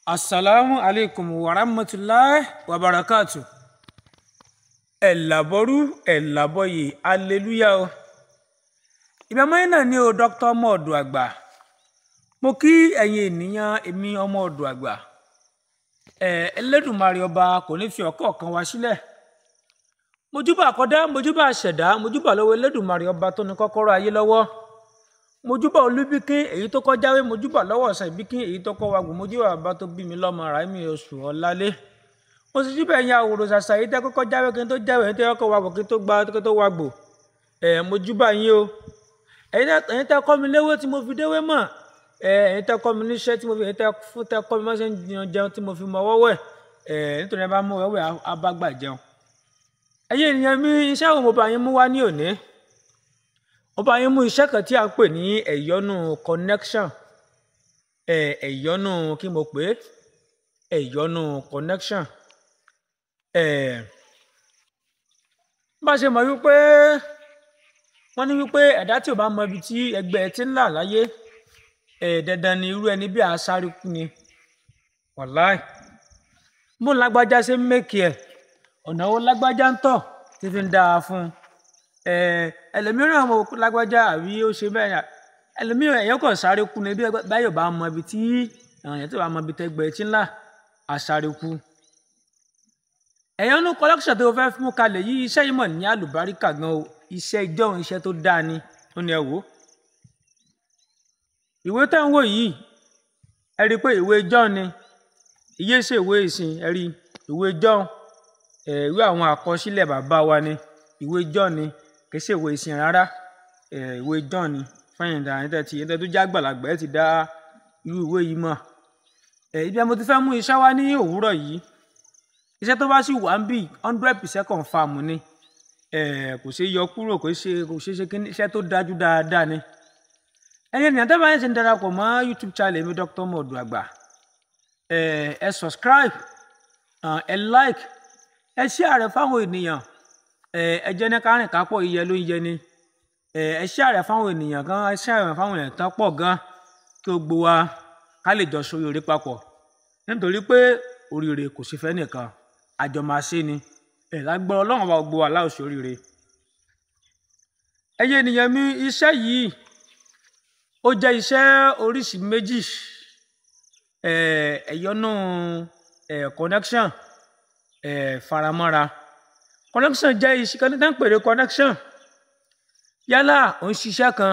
asalaamu aleykum wa rahmatulahi wa barakatu ẹ làbọrú ẹ làbọyè aleluya o ìbámu yín náà ní o dr ọmọ ọdọ àgbà mo kí ẹ̀yin ènìyàn èmi ọmọ ọdọ àgbà ẹ Ẹlẹ́dùmarè ọba kò ní fi ọ̀kọ̀ọ̀kan wá sílẹ̀ mojúbà àkọ́dá mojúbà àṣẹ̀dá mojúbà lọ́wọ́ Ẹlẹ́dùmarè ọba tó ní kọ́kọ́rọ́ ayé lọ́wọ́ mojúbà olúbíkín èyí tó kọ́ jáwé mojúbà lọ́wọ́ ọ̀sán ìbíkín èyí tó kọ́ wàgùn mojúbà bàbá tó bí mi lọ́mọ ràìmí oṣù ọ̀lálé mo sì júbà ẹ̀yin àwòrò ṣàṣà èyí tẹ́ kọ́kọ́ jáwé kí n tó jáwé èyí tẹ́ kọ́kọ́ wàgùn kí n tó gba kí n tó wàgbò ẹ̀ mojúbà yín o ẹ̀yin tẹ́ kọ́ mi léwé tí mo fi déwé mọ̀ ẹ̀yin tẹ́ kọ́ mi níṣẹ́ tí mo fi ẹ̀yin tẹ́ kọ́ mi mọ́ṣẹ́ jẹun tí mo fi mọ wọ́wẹ́ ẹ̀ nítorí ẹ bá mú wẹ́wẹ́ abágbà jẹun ẹ̀yin ènìyàn mi iṣẹ́ wo mo bá yín mú wá ní òní ó bá yín mú iṣẹ́ kan tí a ń pè ní ẹ̀yọ́nú connection ẹ̀yọ́nú kí mo pè é ẹ̀yọ́nú connection bá a ṣe mọ̀ wípé wọ́n ní wípé ẹ̀dá tí ò bá mọ ibi tí ẹgbẹ́ ti ń là láyé dandan ni irú ẹni bí àṣàrí kú ni wàláì bó lágbájá ṣe ń mẹ́kì ẹ̀ ọ̀nà wo lágbájá ń tọ̀ tí fi ń dáa fún un ẹlòmíràn mo lágbájá àbí ó ṣe bẹ́ẹ̀ ẹlòmíràn èèyàn kàn sáré kú ni bí báyọ̀ bá mọ ibi tí èèyàn tó bá mọ ibi tẹ́gbẹ́ tí ńlá àsáré kú. ẹ̀yàn ní collection tó fẹ́ mú kalẹ̀ yìí iṣẹ́ yìí mọ̀ ní àlùbáríkà gan o iṣẹ́ ìjọ́un iṣẹ́ tó dáa ni ó ní ẹ wò ó. ìwé tẹ́ ń wò yìí ẹ rí i pé ìwé john ni iye ṣe ìwé ìsìn ẹ rí ìwé john ìwé àwọn àkọsílẹ̀ bàbá wa ni ìwé john ni kì í ṣe ìwé ìsìn rárá ìwé john ni fẹyìn dà ní tẹtí ẹni tó já gbàlagbà ẹ ti dá irú ìwé yìí mọ̀ ibi mo ti fẹ́ mú iṣẹ́ wá ní òwúrọ̀ yìí iṣẹ́ tó bá sì wà ń bì hundred percent confam ni kò ṣe yọ kúrò kò ṣe kò ṣe ṣe kí iṣẹ́ tó dájú dáadáa ni ẹni ènìyàn tẹ́lẹ̀ báyìí ṣe ń darapọ̀ mọ́ youtube channel mi Dr. Ọmọ-Ọ̀dọ̀ Àgbà ẹ subscribe ẹ like ẹ share rẹ̀ fáwọn ènìyàn ẹ jẹ́ ní kárìn kápọ̀ iyẹ ló ń yẹ ni ẹ ṣe àrẹ fáwọn ènìyàn gan ẹ ṣe àrẹ fáwọn èèyàn tán pọ̀ gan kí o gbó wa ká lè jọ sóríire papọ̀ nítorí pé oríire kò sí fẹ́ nìkan àjọ máa ṣe ni ẹ lágbára ọlọ́run bá gbó wa láò sóríire. ẹyẹ ènìyàn mi iṣẹ́ yìí ó jẹ́ iṣẹ́ oríṣi méjì ẹ̀yọ́nú connection faramọ́ra connection jẹ́ iṣẹ́ kan tí wọ́n ń pèrè connection yálà ò ń ṣiṣẹ́ kan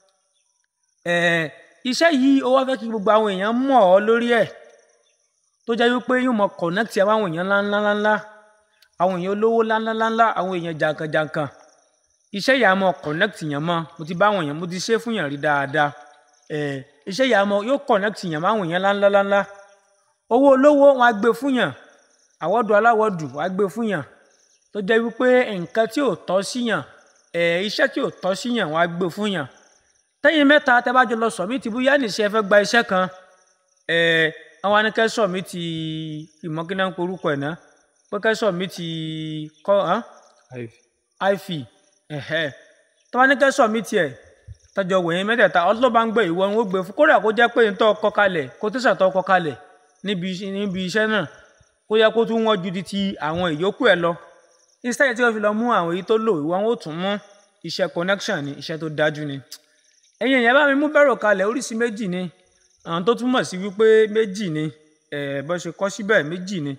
iṣẹ́ yìí ó wá fẹ́ kí gbogbo àwọn èèyàn mọ̀ ọ́ lórí ẹ̀ tó jẹ́ wípé yóò mọ connect àwọn àwọn èèyàn ńláńláńlá àwọn èèyàn olówó ńláńláńlá àwọn èèyàn jàǹkànjàǹkàn iṣẹ́ yìí á mọ connect yẹn mọ́ mo ti bá àwọn èèyàn mo ti ṣe fún yàn rí dáadáa iṣẹ́ yìí á mọ yóò connect yàn mọ́ àwọn èèyàn ńláńláńlá owó olówó wọn á gbé fún yàn àwọ̀dù aláwọ̀dù wọn á gbé fún yàn tó jẹ́ wípé nǹkan tí ò tọ́ síyàn ẹ̀ iṣẹ́ tí ò tọ́ síyàn wọ́n á gbé fún yàn tẹ́yìn mẹ́ta tẹ́ bá jọ lọ sọ̀mítì bóyá nìṣẹ́ ẹ fẹ́ gba iṣẹ́ kan ẹ̀ àwọn anìkẹ́ sọ̀mítì ìmọ̀kínà ń porúkọ ẹ̀ ná pé kẹ́ sọ̀mítì kọ́ àìfì tọ́wọ́ anìkẹ́ sọ̀mítì ẹ̀ tọ́jọ wẹ̀yìn mẹ́tẹ̀ẹ̀ta ọlọ́ba ń gbé ìwọ ń gbé fún kódà kó jẹ́ pé ń tọ́ kọ kalẹ̀ kó tẹ̀sà tọ́ kọ kalẹ̀ níbi iṣẹ́ náà kó yẹ kó tún wọ́n ju di ti àwọn ìyókù ẹ̀ lọ instead tí wọ́n fi lọ mú àwọn èyí tó lò ìwọ wọn ò tún mú iṣẹ́ connection ni iṣẹ́ tó dájú ni ẹ̀yin èèyàn bá mi mú bẹ̀rù kalẹ̀ oríṣi méjì ni àwọn tó túmọ̀ sí wípé méjì ni bó ṣe kọ́ síbẹ̀ méjì ni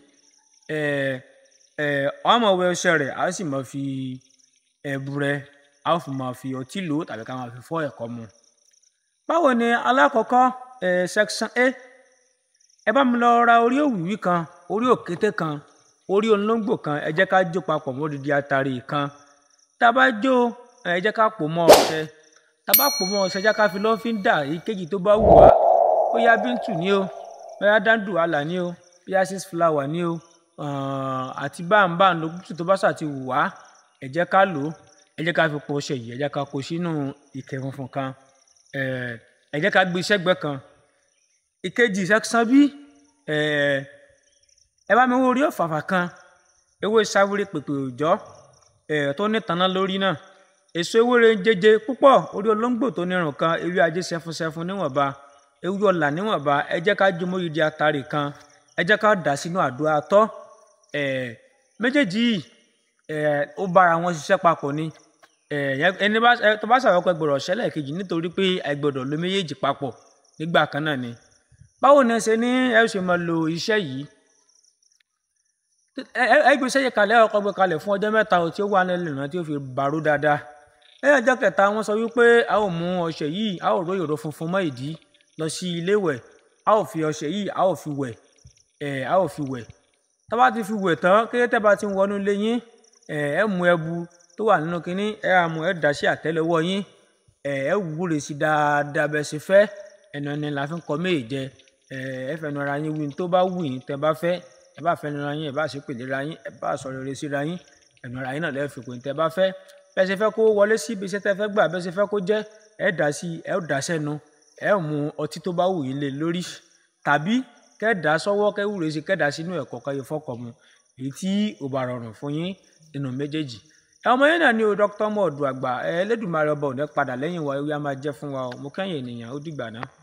ọmọ wẹ ọṣẹ rẹ̀ a sì máa fi ẹ̀bù rẹ̀ a ó fi máa fi ọtí lò tàbí ká máa fi fọ́ ẹ̀kọ́ mu. báwo ni alákọ̀ọ́kọ́ section a ẹ bá mi lọ ra orí òwìwí kan orí òkété kan orí olóńgbò kan ẹ jẹ́ ká jó papọ̀ mọ́ odidi atari kan tá a bá jó ẹ jẹ́ ká pò mọ́ ọṣẹ tá a bá pò mọ́ ọṣẹ jẹ́ ká fi lọ́fíńdà èyíkéjì tó bá wù wá bóyá bíntù ni o bóyá dáńdù àlà ni o bóyá six flower ni o àti báńbá lókùtù tó bá ṣà ti wù wá ẹ jẹ́ ká lò ó ẹ jẹ́ ká fi pò ọṣẹ yìí ẹ jẹ́ ká kó sínú ìkẹ́ funfun kan ẹ jẹ́ ká gbé sẹ́gbẹ́ kan ìkejì section bí ẹ bá mi wo orí ọ̀fàfà kan ewé sáwúrẹ́ pèpè òòjọ́ ẹ̀ tó ní tanná lórí náà èso ewúre jẹjẹ púpọ̀ orí olóńgbò tó nírun kan ewé ajé sẹfúnsẹfún níwọ̀nba ewúro ọ̀la níwọ̀nba ẹ jẹ́ ká jó mórídìí atare kan ẹ jẹ́ ká dà sínú àdó atọ́ ẹ̀ méjèèjì yìí ẹ̀ ó bára wọn ṣiṣẹ́ papọ̀ ni ẹ̀ ẹni bá ẹ tó bá ṣàwọ́pẹ́ gbọ́dọ̀ ṣẹlẹ̀ kejì nítorí pé ẹ gbọ́dọ̀ lo méjèèjì papọ̀ nígbà kan náà ni báwo ni ẹ ṣe ní ẹ ṣe máa lo iṣẹ́ yìí ẹ gbé iṣẹ́ yìí kalẹ̀ ẹ kọ́kọ́ gbé kalẹ̀ fún ọjọ́ mẹ́ta tí ó wà nílẹ̀ náà tí ó fi bàrú dáadáa lẹ́yìn ọjọ́ kẹta wọ́n sọ wípé a ó mú ọṣẹ yìí a ó ró ìró funfun mọ́ ìdí lọ sí ilé wẹ̀ a ó fi ọṣẹ yìí a ó fi wẹ̀ ẹ̀ a ó fi wẹ̀ tá bá ti fi wẹ̀ tán kété tẹ́ bá ti ń wọnú ilé yín ẹ̀ ẹ mú ẹbu tó wà nínú kínní ẹ á mú ẹ dà sí àtẹ́lẹwọ́ yín ẹ̀ ẹ wúre sí dáadáa bẹ́ẹ̀ ṣe fẹ́ ẹnu ẹni la fi ń kọ méè jẹ ẹ̀ ẹ fẹnu ara yín wí ní tó bá wù yín tẹ́ bá fẹ́ ẹ bá fẹnu ara yín ẹ bá ṣe pèlè ara yín ẹ bá sọ rere síra yín ẹnu ara yín náà lẹ́ẹ̀ fi pè ní tẹ́ bá fẹ́ bẹ́ẹ̀ ṣe fẹ́ kó wọlé sí ibi iṣẹ́ tẹ́ fẹ́ gbà bẹ́ẹ̀ ṣe fẹ́ kó jẹ́ ẹ dà sí ẹ ó dà sẹ́nu ẹ ó mu ọtí tó bá wù yín lé lórí tàbí kẹ́ dà sọ́wọ́ kẹ́ wúre sí kẹ́ dà sínú ẹ̀kọ́ kẹ́ yẹ fọ́kọ̀ mu èyí tí ò bá rọrùn fún yín nínú méjèèjì ẹ ọmọ yín náà ní o dókítà mọ̀ọ́dù àgbà ẹ Elédùmarè ọba òní padà lẹ́yìn wa ewé á máa jẹ́ fún wa o mo kẹ́yìn ènìyàn ó dìgbà náà.